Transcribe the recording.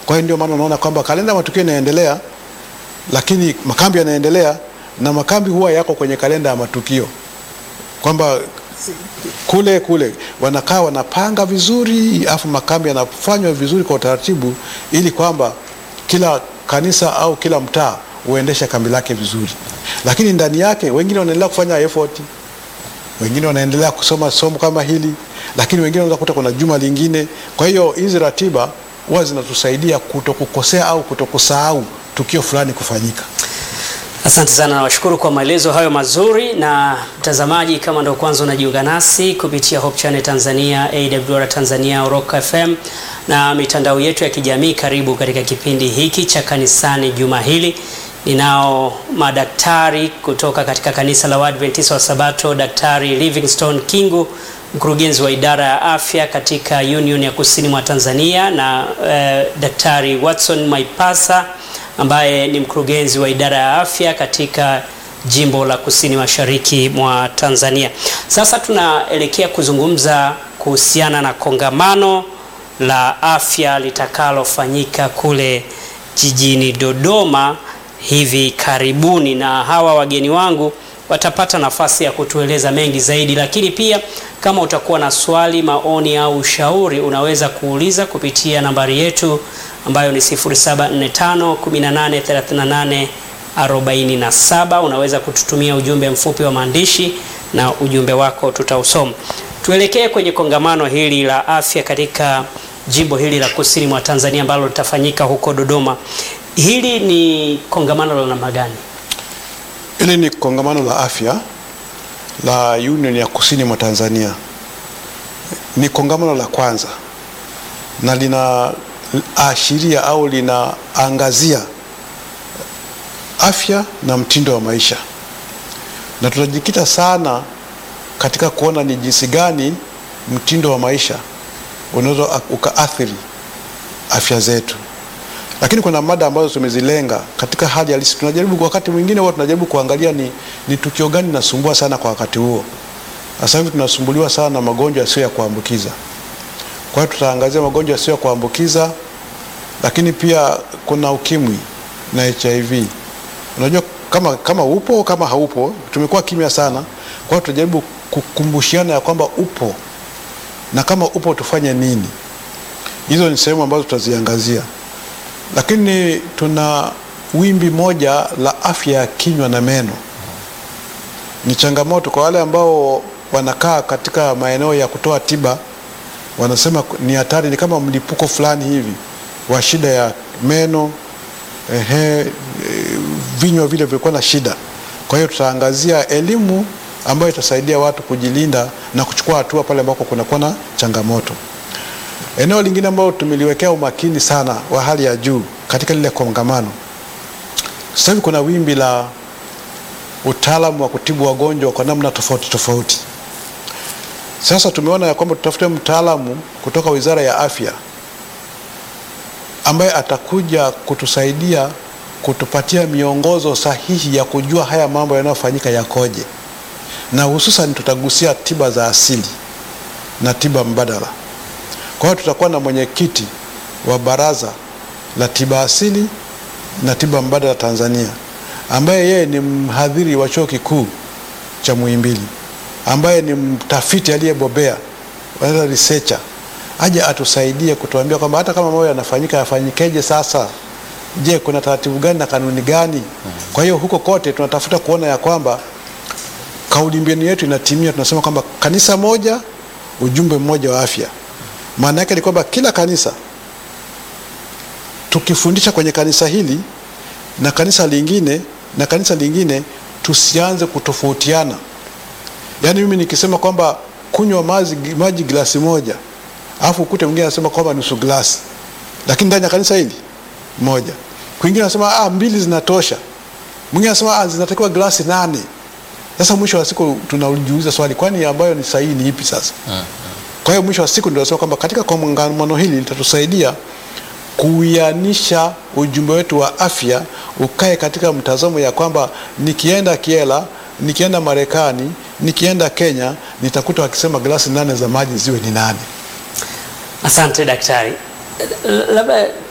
Kwa hiyo ndio maana unaona kwamba kalenda ya matukio inaendelea, lakini makambi yanaendelea, na makambi huwa yako kwenye kalenda ya matukio kwamba kule kule wanakaa wanapanga vizuri, afu makambi yanafanywa vizuri kwa utaratibu, ili kwamba kila kanisa au kila mtaa uendeshe kambi lake vizuri. Lakini ndani yake wengine wanaendelea kufanya effort, wengine wanaendelea kusoma somo kama hili, lakini wengine wanaweza kukuta kuna juma lingine. Kwa hiyo hizi ratiba huwa zinatusaidia kutokukosea au kutokusahau tukio fulani kufanyika. Asante sana, nawashukuru kwa maelezo hayo mazuri. Na mtazamaji, kama ndio kwanza unajiunga nasi kupitia Hope Channel Tanzania, AWR Tanzania, Rock FM na mitandao yetu ya kijamii, karibu katika kipindi hiki cha kanisani juma hili. Ninao madaktari kutoka katika kanisa la Waadventista wa Sabato, Daktari Livingstone Kingu, mkurugenzi wa idara ya afya katika Union ya Kusini mwa Tanzania na eh, Daktari Watson Maipasa ambaye ni mkurugenzi wa idara ya afya katika jimbo la Kusini Mashariki mwa Tanzania. Sasa tunaelekea kuzungumza kuhusiana na kongamano la afya litakalofanyika kule jijini Dodoma hivi karibuni, na hawa wageni wangu watapata nafasi ya kutueleza mengi zaidi, lakini pia kama utakuwa na swali, maoni au ushauri unaweza kuuliza kupitia nambari yetu ambayo ni 0745 1838 47. Unaweza kututumia ujumbe mfupi wa maandishi na ujumbe wako tutausoma. Tuelekee kwenye kongamano hili la afya katika jimbo hili la Kusini mwa Tanzania ambalo litafanyika huko Dodoma. Hili ni kongamano la namna gani? Hili ni kongamano la afya la Union ya Kusini mwa Tanzania. Ni kongamano la kwanza na linaashiria au linaangazia afya na mtindo wa maisha, na tutajikita sana katika kuona ni jinsi gani mtindo wa maisha unaweza ukaathiri afya zetu, lakini kuna mada ambazo tumezilenga katika hali halisi. Tunajaribu wakati mwingine huwa tunajaribu kuangalia ni, ni tukio gani linasumbua sana kwa wakati huo. Sasa hivi tunasumbuliwa sana na magonjwa yasiyo ya kuambukiza. Kwa hiyo tutaangazia magonjwa yasiyo ya kuambukiza, lakini pia kuna ukimwi na HIV. Unajua kama, kama upo kama haupo, tumekuwa kimya sana. Kwa hiyo tutajaribu kukumbushiana ya kwamba upo na kama upo tufanye nini. Hizo ni sehemu ambazo tutaziangazia, lakini tuna wimbi moja la afya ya kinywa na meno. Ni changamoto kwa wale ambao wanakaa katika maeneo ya kutoa tiba, wanasema ni hatari, ni kama mlipuko fulani hivi wa shida ya meno ehe, vinywa vile vilikuwa na shida. Kwa hiyo tutaangazia elimu ambayo itasaidia watu kujilinda na kuchukua hatua pale ambako kunakuwa na changamoto. Eneo lingine ambalo tumeliwekea umakini sana wa hali ya juu katika lile kongamano, sasa hivi kuna wimbi la utaalamu wa kutibu wagonjwa kwa namna tofauti tofauti. Sasa tumeona ya kwamba tutafute mtaalamu kutoka Wizara ya Afya ambaye atakuja kutusaidia kutupatia miongozo sahihi ya kujua haya mambo yanayofanyika yakoje, na hususan tutagusia tiba za asili na tiba mbadala. Kwa hiyo tutakuwa na mwenyekiti wa Baraza la Tiba Asili na Tiba Mbadala Tanzania, ambaye yeye ni mhadhiri wa Chuo Kikuu cha Muhimbili, ambaye ni mtafiti aliyebobea, wanaita researcher aje atusaidie kutuambia kwamba hata kama mambo yanafanyika yafanyikeje sasa. Je, kuna taratibu gani na kanuni gani? Kwa hiyo huko kote tunatafuta kuona ya kwamba kauli mbiu yetu inatimia. Tunasema kwamba kanisa moja, ujumbe mmoja wa afya. Maana yake ni kwamba kila kanisa tukifundisha kwenye kanisa hili na kanisa lingine na kanisa lingine, tusianze kutofautiana. Yaani mimi nikisema kwamba kunywa maji, maji glasi moja alafu ukute mwingine anasema kwamba nusu glasi, lakini ndani ya kanisa hili moja. Kwingine anasema ah, mbili zinatosha, mwingine anasema ah, zinatakiwa glasi nane. Sasa mwisho wa siku tunajiuliza swali, kwani ambayo ni sahihi ni ipi sasa? Kwa hiyo mwisho wa siku ndio nasema kwamba katika kongamano hili litatusaidia kuianisha ujumbe wetu wa afya ukae katika mtazamo ya kwamba nikienda Kiela, nikienda Marekani, nikienda Kenya, nitakuta wakisema glasi nane za maji ziwe ni nane. Asante daktari. Labda